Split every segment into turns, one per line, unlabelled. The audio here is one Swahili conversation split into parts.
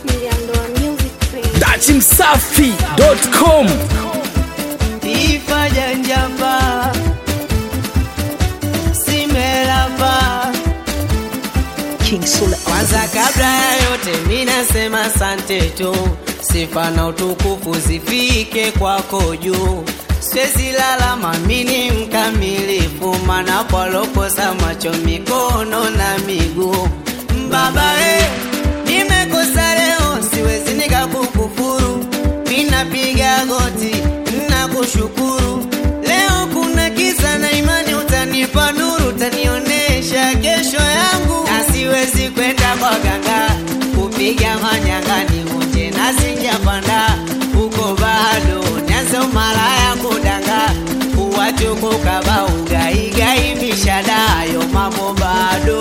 Niliambiwa music free.
dachimsafi.com
Ifa janjapa Simelapa Kwanza kabla ya yote minasema asante tu Sifa na utukufu zifike kwako juu Siwezi lala mamini mkamilifu Mana palokosa macho mikono na miguu Baba eh, nimekosa leo siwezi nikakukufuru Minapiga goti na kushukuru Leo kuna kisa na imani utanipa nuru Utanionesha kesho yangu Na siwezi kwenda kwa ganga Kupiga manyangani unje na sijapanda Uko bado nyanza umalaya kudanga Uwatukuka ba ugaigai mishadayo mambo bado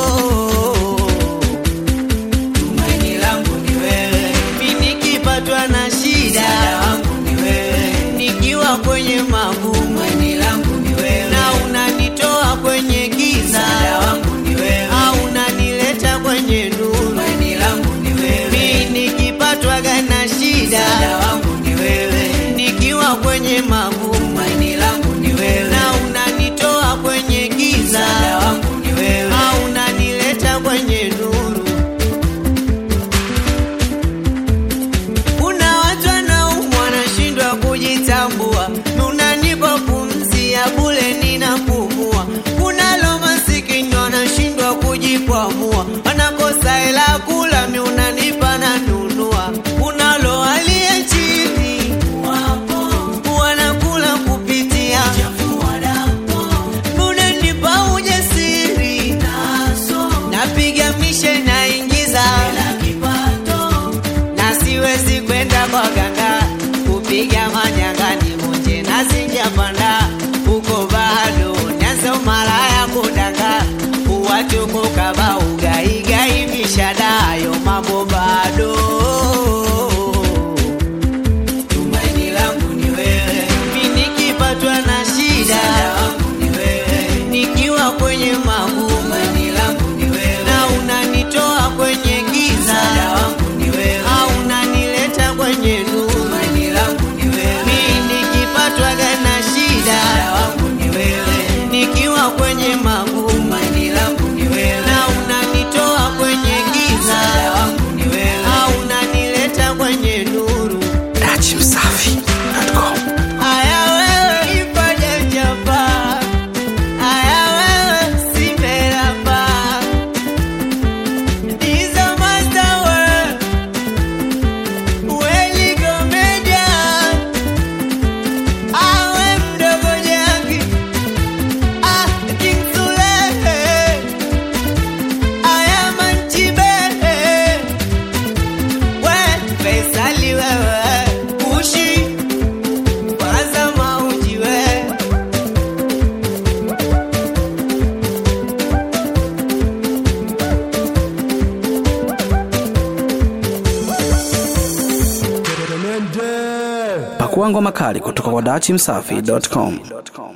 Tumaini langu ni wewe, mimi nikipatwa na shida msaada wangu ni wewe, nikiwa kwenye magumu tumaini langu ni wewe, na unanitoa kwenye giza msaada wangu ni wewe, au unanileta kwenye nuru tumaini langu ni wewe, mimi nikipatwa na shida msaada wangu ni wewe, nikiwa kwenye magumu tumaini langu ni wewe, na unanitoa kwenye giza msaada wangu ni wewe, au unanileta kwenye nuru Kuna watu wanaumwa wanashindwa kujitambua, unanipa pumzi ya bure ninapumua. Kuna lo masikini wanashindwa kujikwamua, wanakosa hela kula, mi unanipa na nunua. Kuna lo aliye chini wanakula kupitia unanipa ujasiri, napiga mishe naingiza na siwezi kwenda kwa ganga kupiga manyangani munje na sijapanda uko bado nyanza umalaya kudanga uwatukuka ba ugaigai mishadayo mambo bado tumaini langu ni wewe mi nikipatwa na shida ni wewe nikiwa kwenye magumu tumaini langu ni wewe na unanitoa kwenye giza wangu ni wewe au unanileta kwenye nuru tumaini langu ni wewe mi nikipatwa na shida wangu ni wewe nikiwa kwenye magumu tumaini langu ni wewe na unanitoa kwenye giza wangu ni wewe au unanileta kwenye nuru
dachimsafi.com
Aya wewe ipaja japa Aya wewe simelapa Dizo master we Weli komedia Awe mdogo jaki Ah King Sule Aya manchibe We Faisali wewe Kushi kwanza mauji we
pakua ngoma kali kutoka kwa dachimsafi.com